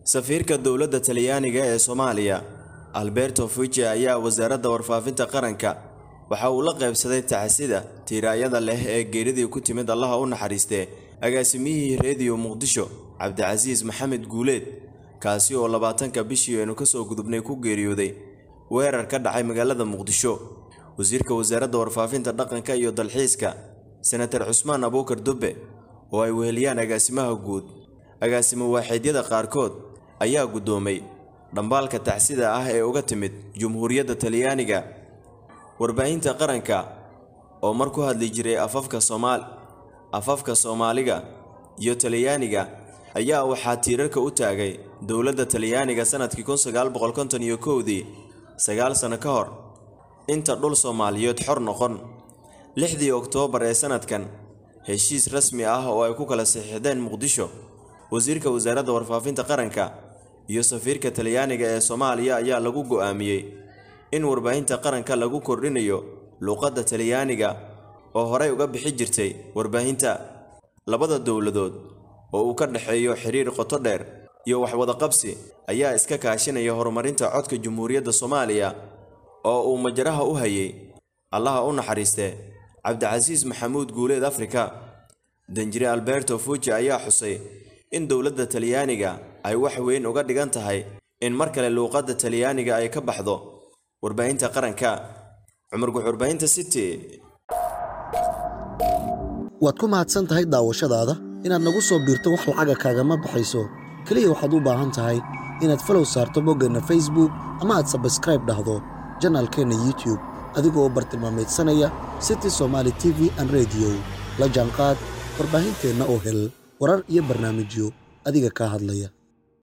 safiirka dowladda talyaaniga ee soomaaliya alberto fuji ayaa wasaaradda warfaafinta qaranka waxa uu la qaybsaday taxasida tiiraayada leh ee geeridii ku timid allaha u naxariistee agaasimiyihii reediyo muqdisho cabdicasiis maxamed guuleed kaasi oo labaatanka bishii aynu kasoo gudubnay ku geeriyooday weerar ka dhacay magaalada muqdisho wasiirka wasaaradda warfaafinta dhaqanka iyo dalxiiska senatar cusmaan abuukar dubbe oo ay weheliyaan agaasimaha guud agaasimo waaxiidyada qaarkood ayaa guddoomay dhambaalka tacsida ah ee uga timid jumhuuriyadda talyaaniga warbaahinta qaranka oo mar ku hadli jiray afafka soomaal afafka soomaaliga iyo talyaaniga ayaa waxaa tiirarka u taagay dowladda talyaaniga sannadkii kun sagaal boqol konton iyo kowdii sagaal sano ka hor inta dhul soomaaliyeed xor noqon lixdii oktoobar ee sannadkan heshiis rasmi ah oo ay ku kala saxiixdeen muqdisho wasiirka wasaaradda warfaafinta qaranka iyo safiirka talyaaniga ee soomaaliya ayaa lagu go'aamiyey in warbaahinta qaranka lagu kordhinayo luuqadda talyaaniga oo horey uga bixi jirtay warbaahinta labada dowladood oo uu ka dhexeeyo xiriir qoto dheer iyo waxwadaqabsi ayaa iska kaashinaya horumarinta codka jumhuuriyadda soomaaliya oo uu majaraha u hayay allaha u naxariistee cabdicasiis maxamuud guuleed afrika danjire alberto fuji ayaa xusay in dowladda talyaaniga ay wax weyn uga dhigan tahay in mar kale luuqadda talyaaniga ay ka baxdo warbaahinta qaranka cumar guxurbaahinta city waad ku mahadsan tahay daawashadaada inaad nagu soo biirto wax lacaga kaagama baxayso keliya waxaad u baahan tahay inaad falow saarto boggeenna facebook ama aad sabskraib dhahdo janaalkeenna youtube adigoo bartilmaameedsanaya city somaali t v an rediyo la jaanqaad warbaahinteenna oo hel warar iyo barnaamijyo adiga kaa hadlaya